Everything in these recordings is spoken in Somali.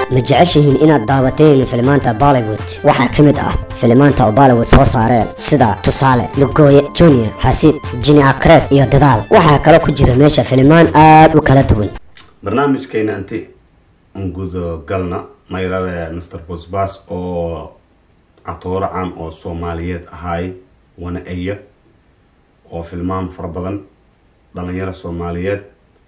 ma jeceshihiin inaad daawateen filimaanta bollywood waxaa ka mid ah filimaanta oo bollywood soo saareen sida tusaale lugooye junior xasiid jini akreed iyo dadaal waxaa kaloo ku jira meesha filimaan aada u kala duwan barnaamijkeena inti gudo galna mayrabe mr bosbas oo catooro caan oo soomaaliyeed ahaay wana eya oo filmaan fara badan dhalinyaro soomaaliyeed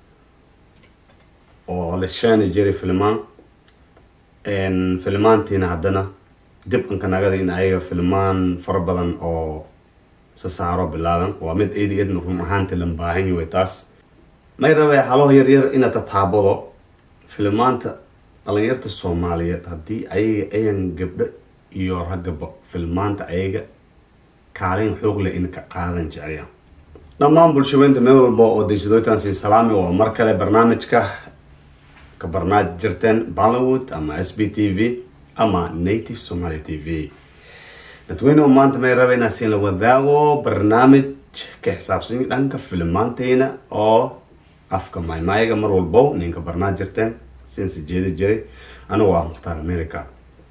oo la sheeni jiray filmaan filmaantiina haddana dib anka nagada in ayaga filmaan fara badan oo sasaaro bilaaban waa mid eedi eedna run ahaanti lan baahanyi way taas may rabe halo yaryar ina tataabado filmaanta dhalinyarta soomaaliyeed haddii ayaga ayan gabdho iyo raggaba filmaanta ayaga kaalin xoog leh in ka qaadan jeceyaan dhammaan bulshaweynta meel walba oo daysadooytan siin salaami waa mar kale barnaamijka ka barnaamij jirteen bollywood ama s b t v ama native somaly t v dadweyne maanta may raba inaa siin la wadaago barnaamij ka xisaabsan dhanka filmaanteyna oo afka maymaayaga mar walbo ninka barnaamij jirteen siinse jeedi jiray anigu ah mukhtaar america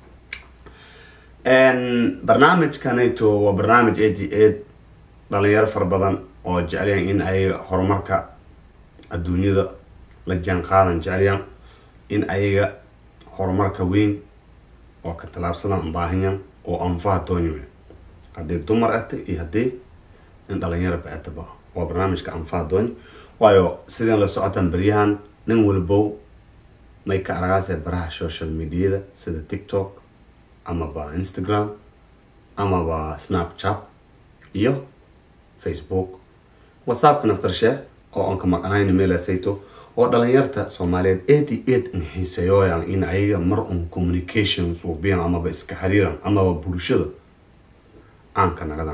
barnaamijkanayto waa barnaamij eighty eight dhalinyaro fara badan oo jecelyan in ay horumarka adduunyada la jaan qaadan jecelyan in ayaga horumarka weyn oo ka tallaabsadaan baahanyan oo anfaha doonyo haddii dumar ata iyo haddii in dhalinyaro ba-ataba waa barnaamijka anfaha doonyo waayo sidin la socotaan beryahan nin walbow may ka aragaasee baraha social mediada sida tiktok amaba instagram amaba snapchat iyo facebook whatsappka naftarshe oo aan ka maqanayn meelasayto oo dhalinyarta soomaaliyeed eighty eight in xiiseeyooyan in ayaga mar un communication suubiyan amaba iska xiriiran amaba bulshada caanka nagadan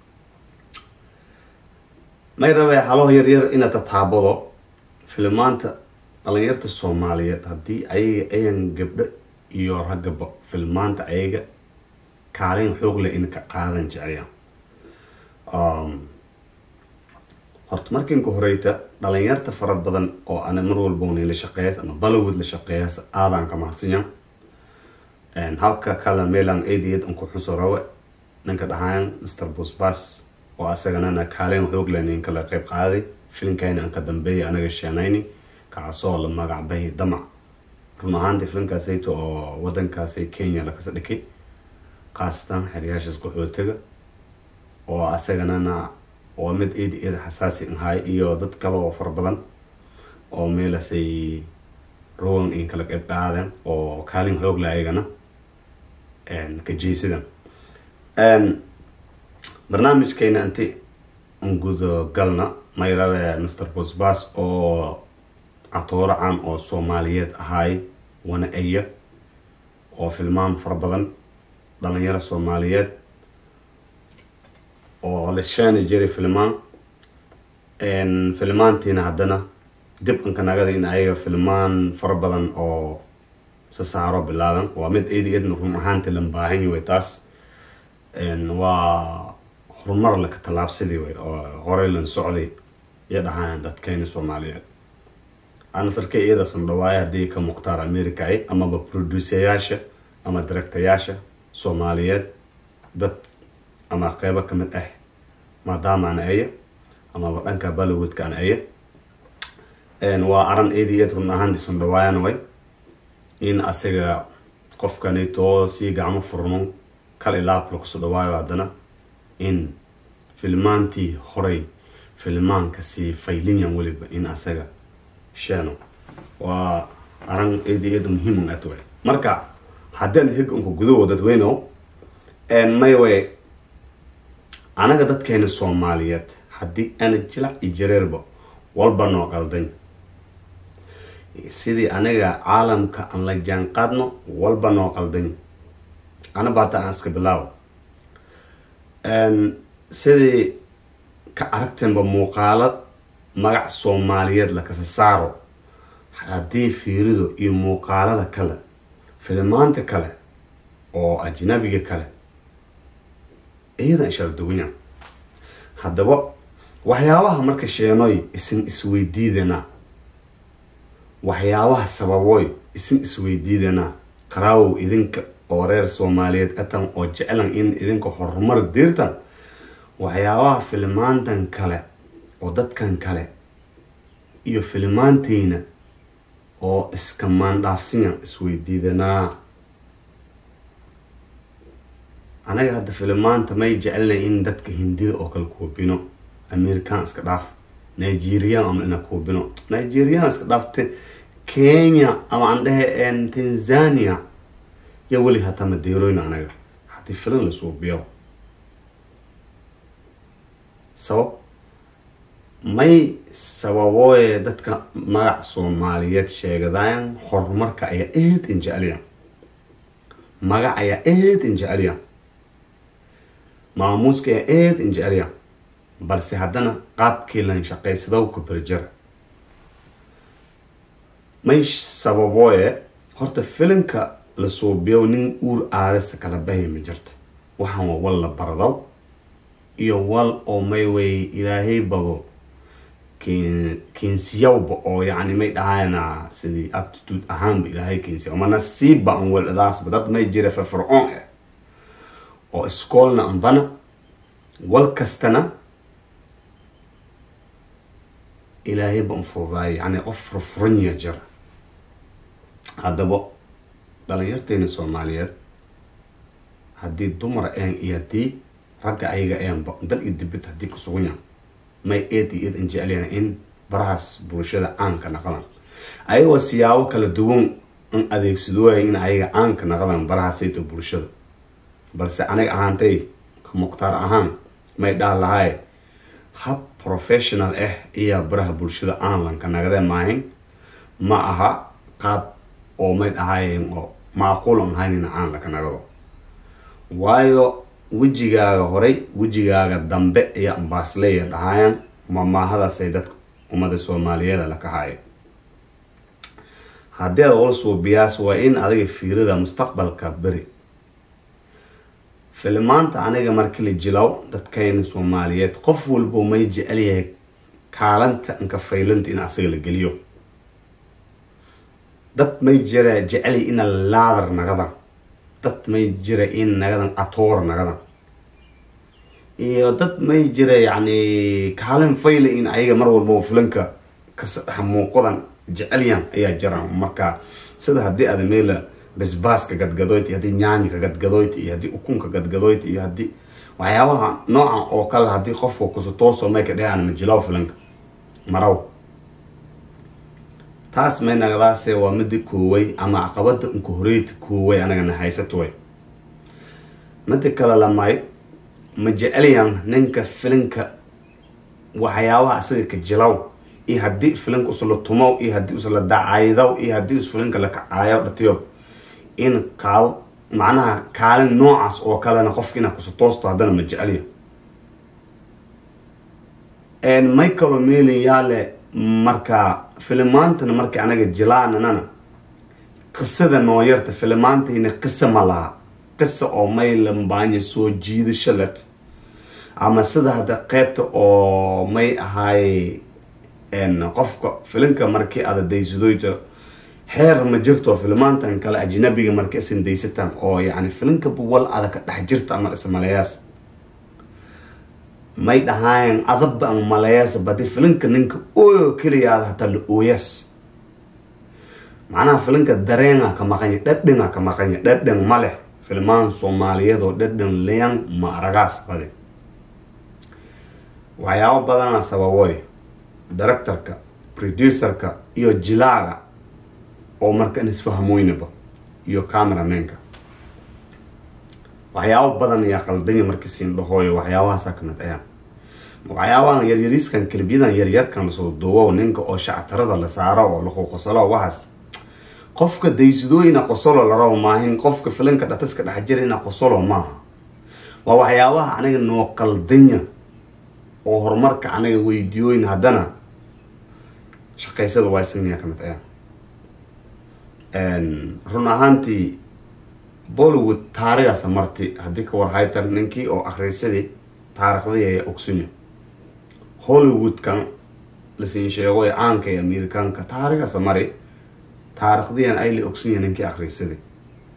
may rabe halo yaryar ina tataabado filmaanta dhalinyarta soomaaliyeed haddii ayaga ayan gabdho iyo raggaba filmaanta ayaga kaalin xoog leh in ka qaadan jeceyaan horta markiinka horeyta dhalinyarta fara badan oo ana mar walbowna la shaqeeyas ama bollywood la shaqeeyas aadaan ka mahadsanyan halka kale meelan eighty-eight an ku xuso rawe ninka dhahayan mr busbas oo asaganana kaalin xoog leh ninka la qeyb qaaday filimkayna aan ka dambeeyay anaga sheenayni kaasoo la magacbahay damac run ahaantii filimkaasayto oo wadankaasay kenya lakasa dhikay khaasatan xeryaashaas qaxootiga oo asaganana waa mid eedi eed xasaasi ahay iyo dad kale oo fara badan oo meelasay rowan in kala qeyb qaadeen oo kaalin xoogla ayagana ka jeysadan barnaamijkayna inti gudo galna may rabe mr bosbas oo catooro caan oo soomaaliyeed ahaay wana eya oo filmaan fara badan dhalinyaro soomaaliyeed oo la sheeni jiray filmaan filmaantiina haddana dib anka nagada in ayaga filmaan fara badan oo sasaaro bilaaban waa mid eedi eedna run ahaanti lan baahanyi way taas waa horumar laka tallaabsadii way oo horey lan socday iyo dhahaan dadkeyna soomaaliyeed anasarka iyadaasna dhawaaya haddii ka mukhtaar america ay amaba produceyaasha ama directayaasha soomaaliyeed dad ama qeybo kamid ah maadaama ana aya amaba dhanka bollywoodka ana aya waa aran eighty eight run ahaantiisun dhawaayana way in asiga qofkanitoo sii gacmo furno kal ilaab lakuso dhawaayo haddana in filmaantii horey filmaanka sii faylinyan weliba in asaga sheeno waa aran eighty eight muhiim at way marka haddaan hig unka gudaho dadweyno may way anaga dadkeena soomaaliyeed haddii ana jilac iyo jareerba walba noo qalday sidii aniga caalamka aan la jaan qaadno walba noo qalday ana baata aan iska bilaawo sidii ka aragteenba muuqaalo magac soomaaliyeed lakasa saaro haddii fiirido iyo muuqaalada kale filmaanta kale oo ajnabiga kale iyadan ishara duwanya haddaba waxyaabaha marka sheenoy isin isweydiidanaa waxyaabaha sababoy isin isweydiidanaa qaraawow idinka oo reer soomaaliyeed atan oo jeclan in idinka horumar diirtan waxyaabaha filimaantan kale oo dadkan kale iyo filimaanteyna oo iska maandhaafsinya isweydiidanaa anaga hadda filimaanta may jecelnay in dadka hindida oo kale kuubino american iska dhaaf nigerian ama ina kuubino nigerian iska dhaafte kenya ama aan dhehe tanzania ya weli hataa madeeroyn anaga haddii filin la suubiyo sabab may sababooye dadka magac soomaaliyeed sheegadayan horumarka ayaa aad in jeceliya magac ayaa aad in jeceliya maamuuska ayaa aad in jeceliya balse haddana qaabkii lan shaqaysadow ku berjara may sababooye horta filinka la suubiyo nin uur aadasa kala bahay ma jirta waxaan waa wal la bardow iyo wal oo may wey ilaahay babo keensiyawba oo yani may dhahayna sidii aptitude ahaanba ilaahay keensiya ma nasiibba an weladaasba dad may jira firfircoon eh oo iskoolna anbana wal kastana ilaahayba an fududaayo yani qof furfuranya jira haddaba dhalinyarteena soomaaliyeed haddii dumar een iyo haddii ragga ayaga eenba dal iyo dibid haddii kusugan yahan may eed iyo eed an jecelyahan in barahaas bulshada caanka naqdan ayagoo siyaabo kala duwan an adeegsadooya in ayaga caanka naqdan barahaasayto bulshada balse aniga ahaantay mukhtaar ahaan may dhaha lahay hab professional ah iyo baraha bulshada aanlanka nagade maahin ma aha qaab oo may dhahayen oo macquulan ahayn in caanlaka nagado waayo wejigaaga horay wejigaaga dambe iyo ambaasleya dhahaayan mamaahadaasay dadka ummada soomaaliyeeda la kahaayo haddii aad ol suubiyaas waa in adiga fiirida mustaqbalka beri filimaanta aniga markii la jilaw dadkayna soomaaliyeed qof walbo may jecel yahay kaalanta inka faylanta in asaga la geliyo dad may jira jecel ina laadar nagadan dad may jira in nagadan atoor nagadan iyo dad may jira yani kaalin fayla in ayaga mar walbaba filanka kamuuqadan jecelyan ayaa jira marka sida haddii aad meela basbaaska gadgadoyt iyo haddii nyaanyika gadgadoyt iyo haddii ukunka gadgadoyt iyo haddii waxyaabaha noocan oo kale haddii qofka kusutooso may ka dhehaan majilaw filanka maraw taas may nagadaase waa midi kooway ama caqabada unka horeyta kooway anagana haysato way mida kale lamay ma jecelyan ninka filinka waxyaabaha isaga ka jilaw iyo haddii filinka usla tumow iyo haddii usla dacaydaw iyo haddii us filinka la kacaayo dhatiyo in qaabo macnaha kaalin noocaas oo kalena qofka inaa kusutoosto haddana ma jecelya may kaloo meelayaale marka filimaantana markii anaga jilaananana qisada nooyarta filimaantayna qisa ma laha qisa oo may lambaanya soo jiidasho let ama sida hadda qeybta oo may ahaay qofka filinka markii aada daysadoyta xeer ma jirto filimaantan kale ajnabiga marka isan daysataan oo yani filinka buwal ada ka dhex jirta ama ismalayaas may dhahaayan adabba ama malayaas badi filinka ninka ooyo keliyaada hataa la ooyaas macnaha filinka dareenga ka maqanya dhadhangaa ka maqanya dhadhan ma leh filmaan soomaaliyeed oo dhadhan leyan ma aragaas badi waxyaabo badana sababoy directorka producerka iyo jilaaga oo marka in isfahmoynaba iyo cameramenka waxyaabo badan ayaa qaldanya markii siin dhahooyo waxyaabahaasa kamid ayaa waxyaabahan yaryariiskan kelibyadan yaryarkan lasoo duubo ninka oo shactarada la saaro oo laquqosalo waxaas qofka daysadooyina qosolo la rabo maahin qofka filinka dhataska dhex jira ina qosolo maaha waa waxyaabaha aniga noo qaldanya oo horumarka anaga weydiyooyin haddana shaqaysada waysanya kamid ayaa run ahaantii bollywood taarigaasa marti haddii ka warhaytan ninkii oo akhrisadii taariikhdii ayaa ogsunya hollywoodkan lasin sheego ee caanka ee amerikaanka taarigaasa mari taarikhdiyan ayla ogsunya ninkii akhrisadii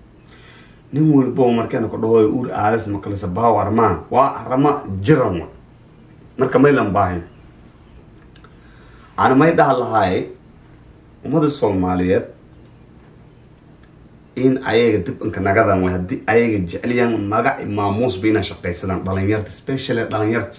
nin walbo markeena ku dhahoy ur aalis makalisa baaw armaan waa arama jiran wa marka maylan baahin ana may dhaha lahaay ummada soomaaliyeed in ayaga dib inka nagadan way haddii ayaga jeceliyaan magac maamuusba inay shaqaysadaan dhalinyarta specially dhalinyarta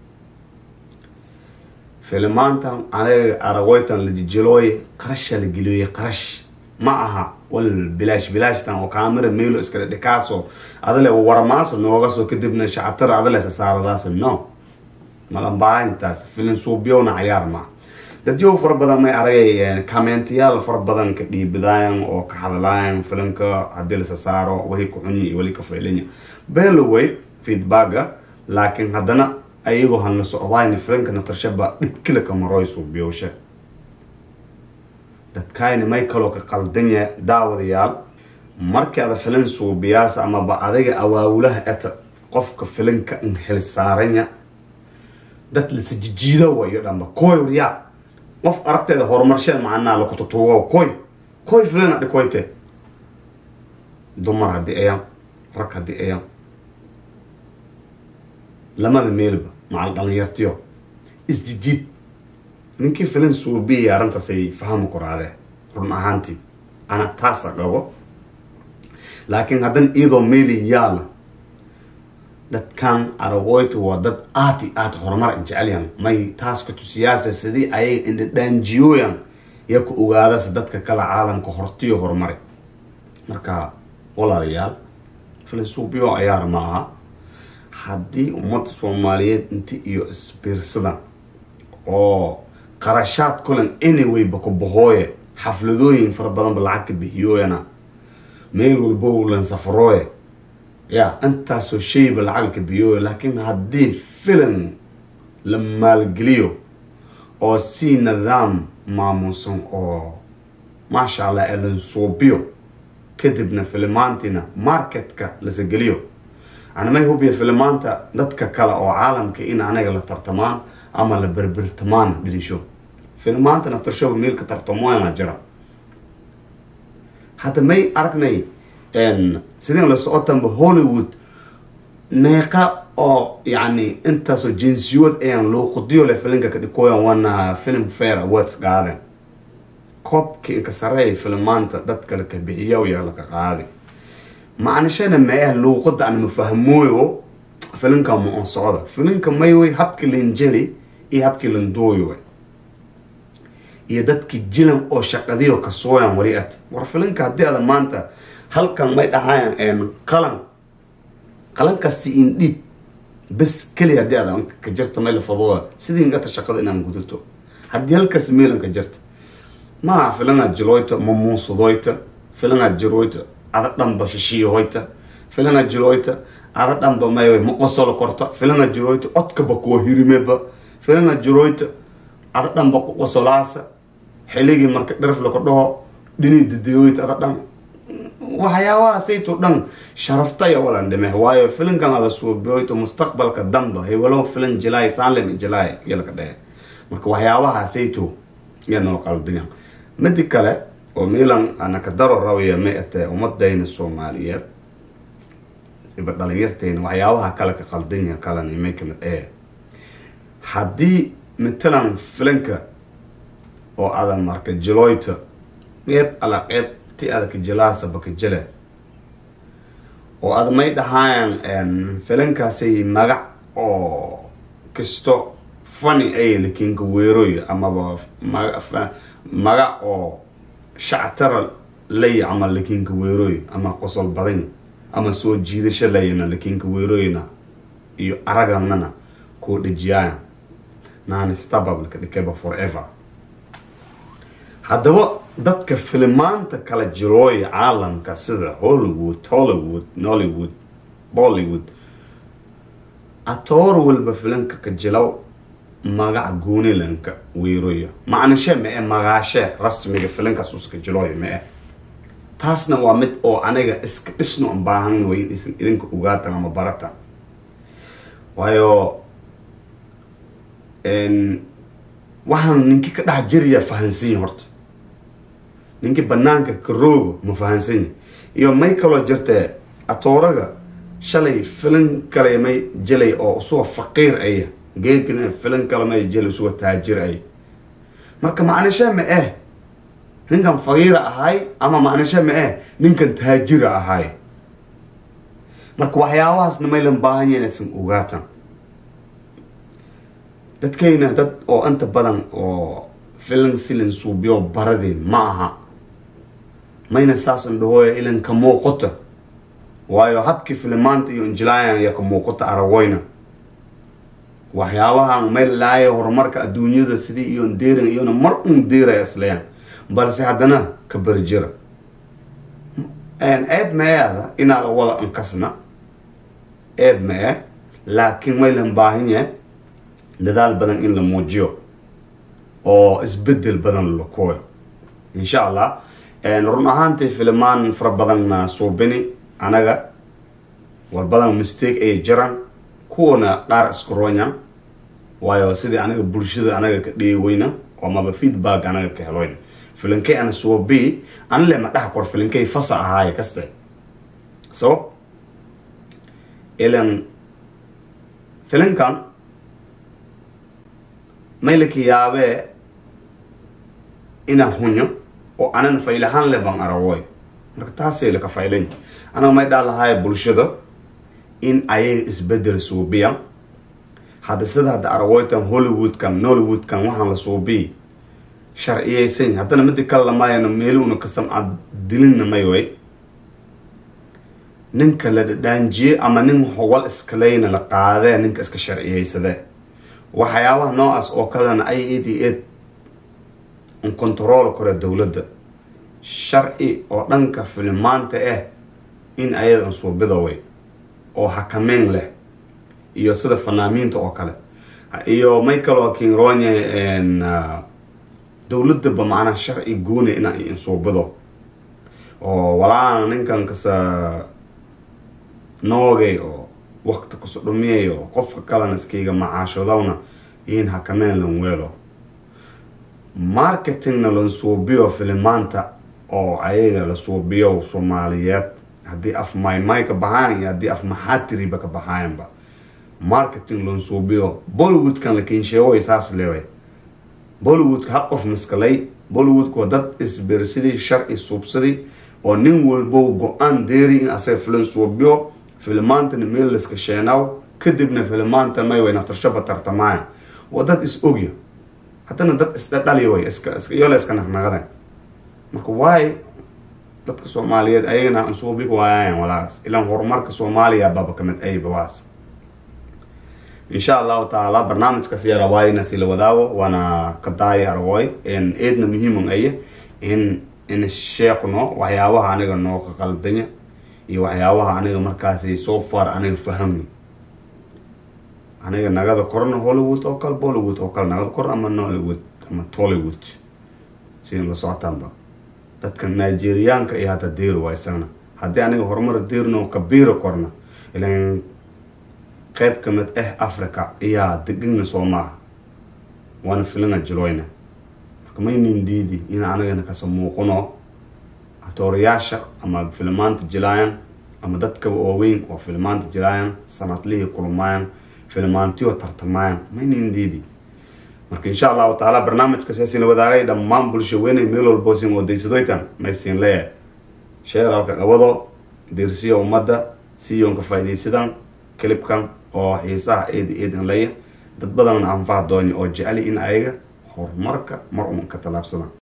filimaanta anaga aragoytan la jijilooye qarasha la geliyooye qarash ma aha wal bilaash bilaashtan oo kaamira meelo iskale dhikaaso adale warmaaso nooga soo kadibna shacabtara adale sasaaradaas no malambaahintaas filin suubyowna cayaar ma dadyow fara badan may aragay commentayaal fara badan ka dhiibidaayan oo ka hadlaayan filinka haddii lasa saaro wali ka xunyi iyo wali ka faylanya beloway feedbacka laakiin haddana ayagoo hanla socdayn filinka natarshaba dhibkila ka maroy suubyowsha dadkayna may kaloo ka qaldanya daawadayaal markii ada filin suubiyaas amaba adiga awaawulaha eta qofka filinka inhel saaranya dad lasa jijiida wayo dhanba koy waryaa qof aragteeda horumarsheen macnaa lakututuugo koy koy filina dhikoyte dumar haddii ayaan rag haddii ayaan lamada meelba macal dhalinyartiyo isjijiid ninkii filin suubiya arrintaasay fahmi kuraadee run ahaantii ana taasa qabo laakiin haddana iyadoo meeli yaala dadkan aragoyta waa dad aad i aad horumar jecelyan may taas ka tusiyaasa sidii ayaga indhadhaanjiyooyan yaa ku ogaadasa dadka kale caalamka hortiyo horumari marka walaalayaal filin suubiyo ayaar ma aha haddii ummadda soomaaliyeed inti iyo isbiirsadan oo qarashaad kulan anywayba ku bahooye xafladooyin fara badanba lacag ka bixiyooyana meel walbo lan safarooye ya intaasoo shayba lacag ka bixiyooye laakiin haddii filan la maalgeliyo oo si nidaam maamuusan oo maasha allah elan suubiyo kadibna filimaantiina marketka lasa geliyo ana may hubiya filimaanta dadka kale oo caalamka in anaga la tartamaan ama la berbertamaan dhirisho filimaanta naftarshoba meel ka tartamoyana jira hadda may aragnay sidin la socotanba hollywood meeqa oo yani intaasoo jinsiyood ayaan luuqadiyo le filinka ka dhikooyan wana film fair awards qaaden koobka inka sareey filimaanta dad kale ka bixiya yaa laka qaadi macnashana mee luuqada aan mafahmooyo filinka ma on socda filinka mayway habkii lanjeli iyo habkii landooyo iyo dadkii jilan oo shaqadiyo kasooyan wali at war filinka haddii ada maanta halkan may dhahayan qalan qalankaasi in dhiib bes keliya haddii ada ka jirta may lafadooda sidii ingata shaqada inaan gudato haddii halkaas meelan ka jirta maaha filinaad jiloyta ma muusadoyta filinaad jiroyta ada dhanba shishiyahoyta filinaad jiloyta ada dhanba may ma qosolo korta filinaad jiroyta odkaba kuwa hirimeba filinaad jiroyta ada dhanba ku qosolaasa xiligii marka dharf laka dhaho dhinii dadeeyoyta ada dhan waxyaabahaasayto dhan sharaftaya walan dhime waayo filinkan ada suubiyoyto mustaqbalka damba hebelo filin jilaay saanlem jilaay yalka dhehe marka waxyaabahaasayto ya noo qaldiya midi kale oo milan ana ka daro rawaya may atee ummadayna soomaaliyeed siba dhalinyartayna waxyaabaha kale ka qaldinya kalena may kamid ee haddii matalan filinka oo adan marka jiloyta qeyb ala qeyb ti adaka jilaasaba ka jile oo ada may dhahaayan filinkaasay magac oo kisto fani ay lakiinka weeroy amaba magac oo shactara lay ama lakiinka weeroy ama qosol badan ama soo jiidasho layna lakiinka weeroyna iyo araganana kuu dhejiyaayan nanistababka dhikeba forever haddaba dadka filimaanta kala jirooya caalamka sida hollywood hollywood nollywood bollywood atoor walba filinka ka jilow magac goonilanka weeroya macnashe ma-e magaashe rasmiga filinkaas uska jilooya ma-e taasna waa mid oo aniga iska dhisno an baahan way isan idinka ogaatan ama baratan waayo waxaan ninkii ka dhex jiriya fahansanyi horta ninkii banaanka karoogo ma fahansanya iyo may kaloo jirtee atooraga shalay filan kale may jelay oo isuga faqiir aya geegana filan kale may jelay isuga taajir ay marka macnisha ma eh ninkan faqiira ahay ama macnisha ma eh ninkan taajira ahay marka waxyaabahaasna maylan baahan yahin aysan ogaatan dadkayna dad oo inta badan oo filan silin suubiyo baradeen ma aha mayna saasan dhahooya ilan ka muuqata waayo habkii filimaanta iyo injilaayan iyo ka muuqata aragoyna waxyaabahan mayl laaya horumarka adduunyada sidii iyo deeran iyona mar un deeraya islayaan balse haddana ka berjira ceeb meeada inaa la wada ankasna ceeb ma eh laakiin maylan baahan yahay dadaal badan in la muujiyo oo isbedel badan la kooyo insha allah run ahaantii filimaan fara badanna suubini anaga war badan mistake ayay jiraan kuwana qaar iskaronya waayo sidii anaga bulshada anaga ka dheeweyna oo maba feedback anaga ka heloyna filinkay ana suubi anile ma dhax kor filinkay fasa ahaaye kaste so ilan filinkan maylaka yaabee inaa hunyo oo anan faylahaan le ban arawoy marka taasay laka faylan anaga may dhaa lahaaya bulshada in ayaga isbedel suubiya hadda sida hadda arawoytan hollywoodkan nollywoodkan waxaan la suubiy sharciyeysan haddana midi kale lamaayana meeluuna ka samcad dilinna may way ninka la dhadhaanjiye ama nin howal iskaleyna la qaadee ninka iska sharciyeysadee waxyaabaha noocaas oo kalena ay ed ed un control kore dowladda sharci oo dhanka filimaanta ah in ayadan suubida way oo hakameyn leh iyo sida fanaamiinta oo kale iyo may kaloo kinronya dowladaba macnaha sharci goona ina insuubido oo walaana ninkan kasa noogay oo wakti kaso dhumiyay oo qofka kalena iskayga macaashadowna in hakameyn lan weelo marketingna lan suubiyo filimaanta oo ayaga la suubiyo soomaaliyeed haddii af maymay ka baxaayan iyo haddii af maxaatiriba ka baxaayanba marketing lan suubiyo bollywoodkan la kinsheegoy saas leeway bollywoodka hal qof miskalay bollywoodka waa dad isbersidii sharci suubsaday oo nin walbo go-aan deeri in asaga filan suubiyo filimaantana meel laska sheenaaw kadibna filimaanta may way naftarshaba tartamaaya waa dad is ogya haddana dad isdhadhali way iska iyola iska naqnaqadan marka waay dadka soomaaliyeed ayagana ansuubig waayaayan walaas ilaan horumarka soomaaliya baba kamid ayba waas insha allahu tacaala barnaamijkaas yara waayna sila wadaago waana kadaaya argooy eedna muhiiman aya in in sheekno waxyaabaha aniga noo ka qaldanya iyo waxyaabaha aniga markaasi so far aniga fahamni aniga nagada korna hollywood oo kale bollywood oo kale nagada korna ama nollywood ama tollywood sidan la socotaanba dadka nigeriyaanka iyo hadda deer waa isagana haddii aniga horumar deerno kabiira korna ilan qayb ka mid ah africa iyaa degana soo maaha waana filana jiloyna marka maynin diidi in anagana kasa muuqano atoorayaasha ama filimaanta jilaayan ama dadkaba ooweyn oo filimaanta jilaayan sanadlihii kulmaayan filimaantiyo tartamaayan maynin diidi marka insha allahu tacaala barnaamijka seesina wadaagay dhammaan bulsho weynay meel walbo sin odaysadoytan maysin leeyahay sheeralka qabado deersiya ummadda siyoonka faaidaysadan clibkan oo xiisaha eed eedan leeya dad badanna anfaha doonya oo jeceli in ayaga horumarka mar un ka tallaabsadaan